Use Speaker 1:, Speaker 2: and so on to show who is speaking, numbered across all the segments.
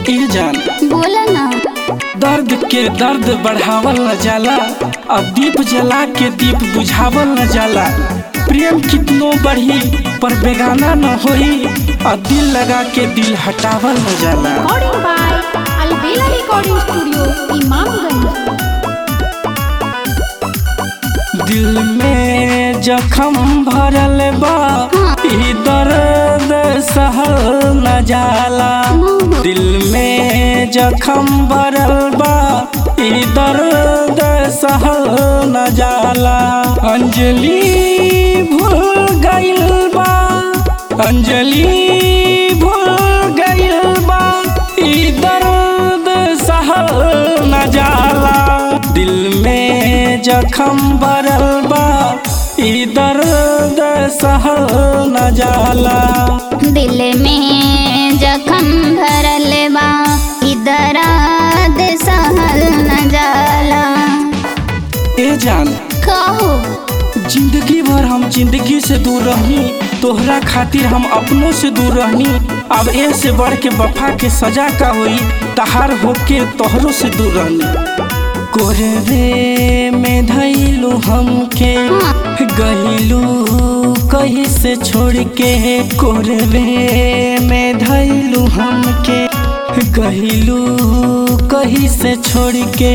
Speaker 1: ए जान
Speaker 2: बोला ना
Speaker 1: दर्द के दर्द बढ़ावल न जाला अब दीप जला के दीप बुझावल न जाला प्रेम कितनो बढ़ी पर बेगाना न होई और दिल लगा के दिल हटावल न जाला
Speaker 2: recording by Albela recording studio Imamganj
Speaker 1: दिल में जखम भरल बा ई दर्द सहल न जाला दिल में जखम भरल बा ई दर्द सहल न जाला अंजलि भूल गइल बा अंजलि भूल गइल बा ई दर्द सहल न जाला दिल में जखम भरल बा ई दर्द सहल न जाला
Speaker 2: दिल में जखम भरल बा इधर सहल न जाला
Speaker 1: ए जान
Speaker 2: कहो
Speaker 1: जिंदगी भर हम जिंदगी से दूर रहनी तोहरा खातिर हम अपनों से दूर रहनी अब ए से बढ़ के वफा के सजा का होई तहार होके तोहरों से दूर रहनी कोरवे में धैलू हमके गहिलू कहीं से छोड़ के कोरवे में धैलू हमके गहिलू कहीं से छोड़ के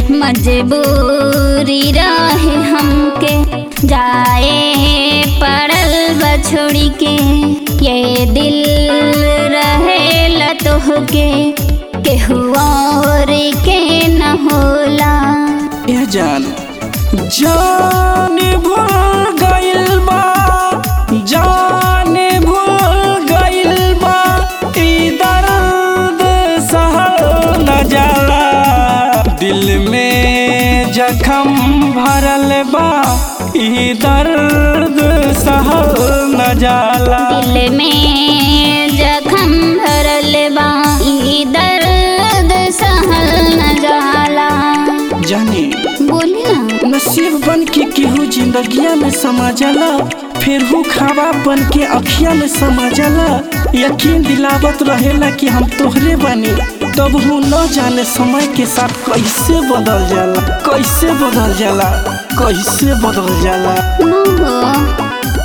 Speaker 2: मजबूरी रहे हमके जाए पड़ल बछोड़ी के ये दिल रहे लतोह के केहू और के न होला
Speaker 1: ए जान जान भूल गइल बा जान भूल गइल बा ई दर्द सहल न जाला दिल में जखम भरल बा ई दर्द सहल न जाला
Speaker 2: दिल में जखम भरल बा ई दर्द सहल न जाला
Speaker 1: जानी
Speaker 2: बोली ना
Speaker 1: नसीब बन के केहू जिंदगिया में समा जाला फिर हूँ खावा बन के अखिया में समा जाला यकीन दिलावत रहेला कि हम तोहरे बनी तब हूँ न जाने समय के साथ कैसे बदल जाला कैसे बदल जाला कैसे बदल जाला
Speaker 2: मोहो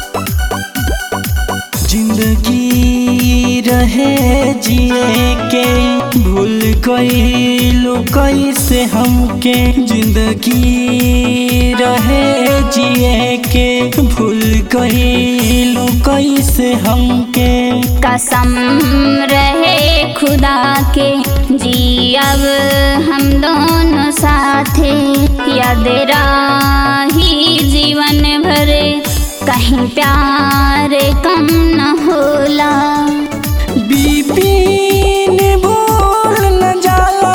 Speaker 1: जिंदगी रहे जिए के भूल गईलू कैसे हमके जिंदगी रहे जिए के भूल गईलू कैसे हमके
Speaker 2: कसम रहे खुदा के जी अब हम दोनों साथे याद राही जीवन भरे कहीं प्यार कम न होला
Speaker 1: बीपीन भूल न जाला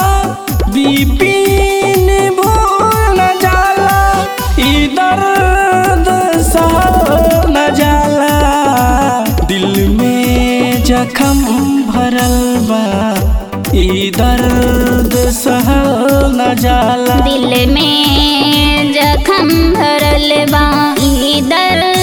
Speaker 1: बीपीन भूल न जाला ई दर्द सहल न जाला दिल में जखम भरल बा ई दर्द सहल न जाला
Speaker 2: दिल में जखम भरल बा ई दर्द